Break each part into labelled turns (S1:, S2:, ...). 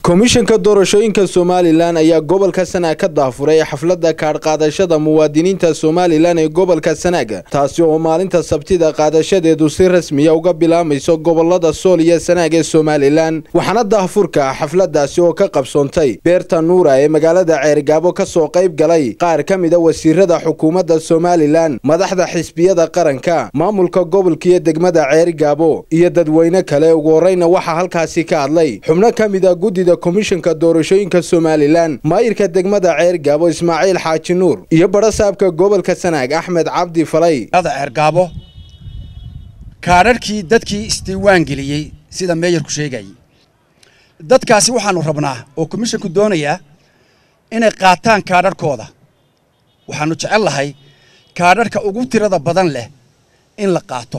S1: komishanka doorashooyinka somalilan ayaa gobolka sanaag ka daafuray xafladda kaadhqaadashada muwaadiniinta somalilan ee gobolka sanaag taasi oo maalinta sabtida qaadashadeedu si rasmiya uga bilaamayso gobolada sool iyo sanaag ee somalilan waxaana daahfurka xafladaasi oo ka qabsoontay beerta nuura ee magaalada ceerigaabo ka soo qayb galay qaar ka mida wasiirada xukuumadda somalilan madaxda xisbiyada qaranka maamulka gobolka iyo degmada ceerigaabo iyo dadweyne kale ugu horeyna waxaa halkaasi ka hadlay xubno ka mida guddida komishanka doorashooyinka somalilan maayirka degmada ceergaabo ismaaciil xaaji nuur iyo badhasaabka gobolka sanaag axmed cabdi falay
S2: ceergaabo kaadharhkii dadkii isdiiwaan geliyey sida meeyarku sheegayay dadkaasi waxaanu rabnaa oo komishanku doonayaa inay qaataan kaadharhkooda waxaanu jecel lahay kaadharhka ugu tirada badan leh in la qaato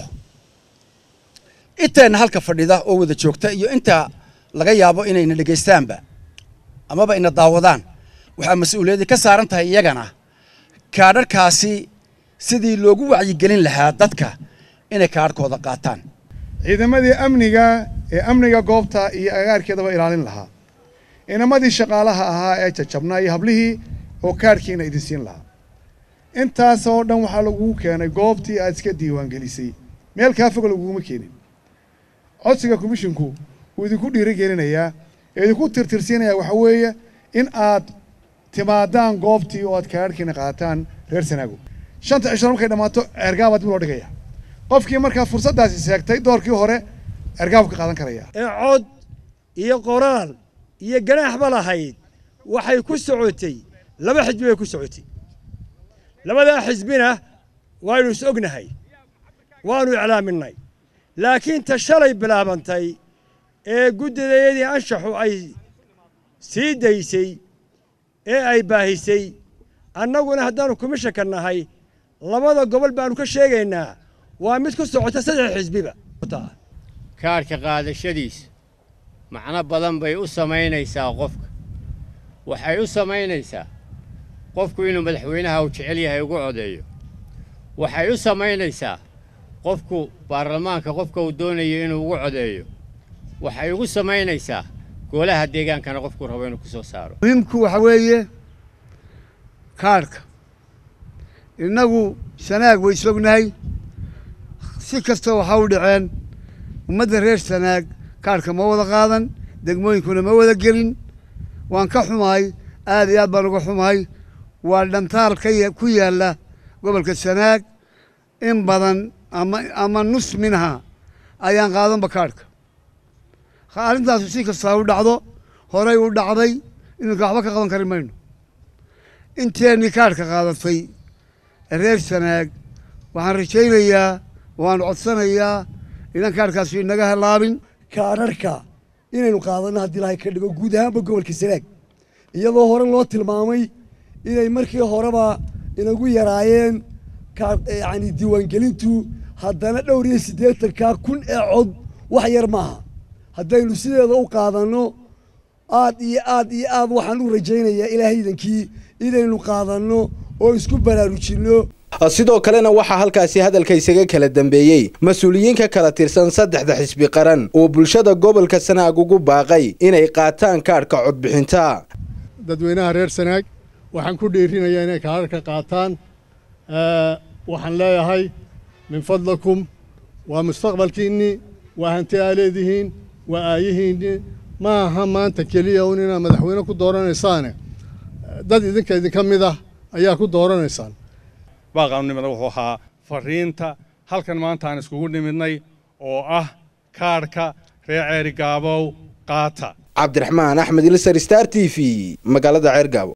S2: inteenna halka fadhida oo wada joogta iyo inta laga yaabo inayna dhegaystaanba amaba ina daawadaan waxaa mas-uuliyadii ka saaran tahay iyagana kaadharhkaasi sidii loogu wacyigelin lahaa dadka inay kaadharhkooda qaataan
S3: ciidamadii amniga ee amniga goobta iyo agaarkeedaba ilaalin lahaa inamadii shaqaalaha ahaa ee jajabnaa iyo hablihii oo kaadhkiina idin siin lahaa intaasoo dhan waxaa lagugu keenay goobtii aad iska diiwaangelisay meel kaa fog laguguma keenin codsiga komishinku wuu idinku dhiirigelinayaa ee idinku tirtirsiinayaa waxaa weeye in aad timaadaan goobtii oo aad kaadhkiina qaataan reer sanaago shanta cishro markay dhammaato ceergaabaad dib loo dhigaya qofkii markaa fursaddaasi seegtay doorkii hore ceergaabu ka qaadan karaya
S4: ee cod iyo qoraal iyo ganaaxba lahayd waxay ku socotay laba xisbi bay ku socotay labadaa xisbina waaynu is ognahay waannu iclaaminay laakiin ta shalay bilaabantay ee guddidayadii anshaxu ay sii daysay ee ay baahisay annaguna haddaannu komishanka nahay labada gobol baannu ka sheegaynaa waa mid ku socota saddex xisbiba
S5: kaadhka qaadashadiisa macno badan bay u samaynaysaa qofka waxay u samaynaysaa qofku inuu madaxweynaha uu jecel yahay ugu codeeyo waxay u samaynaysaa qofku baarlamaanka qofka uu doonayo inuu ugu codeeyo waxay ugu samaynaysaa goolaha deegaankana qofku rabo inuu ku soo saaro
S6: muhiimku waxa weeye kaadhka innagu sanaag way sognahay si kasta waxaa u dhaceen ummadda reer sanaag kaadhka ma wada qaadan degmooyinkuna ma wada gelin waan ka xumahay aad iyo aad baan uga xumahay waa dhantaal ka ku yaalla gobolka sanaag in badan ama ama nus minha ayaan qaadanba kaadhka arrintaasu si kastaa u dhacdo horay u dhacday iminka waxba ka qaban kari mayno inteennii kaadhka qaadatay reer sanaag waxaan rajaynayaa waan codsanayaa idan kaadhkaasu inaga halaabin
S7: kaadharhka inaynu qaadanno haddii ilahay ka dhigo guud ahaanba gobolka sanaag iyadoo hore loo tilmaamay inay markii horeba inagu yaraayeen yani diiwaangelintu haddana dhowr iyo siddeetankaa kun ee cod wax yar maaha haddaynu sideeda u qaadanno aad iyo aad iyo aad waxaan u rajaynayaa ilaahaydankii inaynu qaadanno oo isku baraarujinno
S1: sidoo kalena waxaa halkaasi hadalka isaga kala dambeeyey mas-uuliyiin ka kala tirsan saddexda xisbi qaran oo bulshada gobolka sanaag ugu baaqay inay qaataan kaadhka codbixinta
S8: dadweynaha reer sanaag waxaan ku dhiirinayaa inay kaadharka qaataan waxaan leeyahay min fadlakum waa mustaqbalkiinnii waa hanti aa leedihiin waa aayihiinnii ma aha maanta keliya un inaad madaxweyne ku dooranaysaane dad idinka idinka mid ah ayaa ku dooranaysaan
S9: baaqaanimada wuxuu ahaa fariinta halkan maanta aan iskugu nimidnay oo ah kaadhka reer ceerigaabow qaata
S1: cabdiraxmaan axmed ilsar star t v magaalada ceergaabo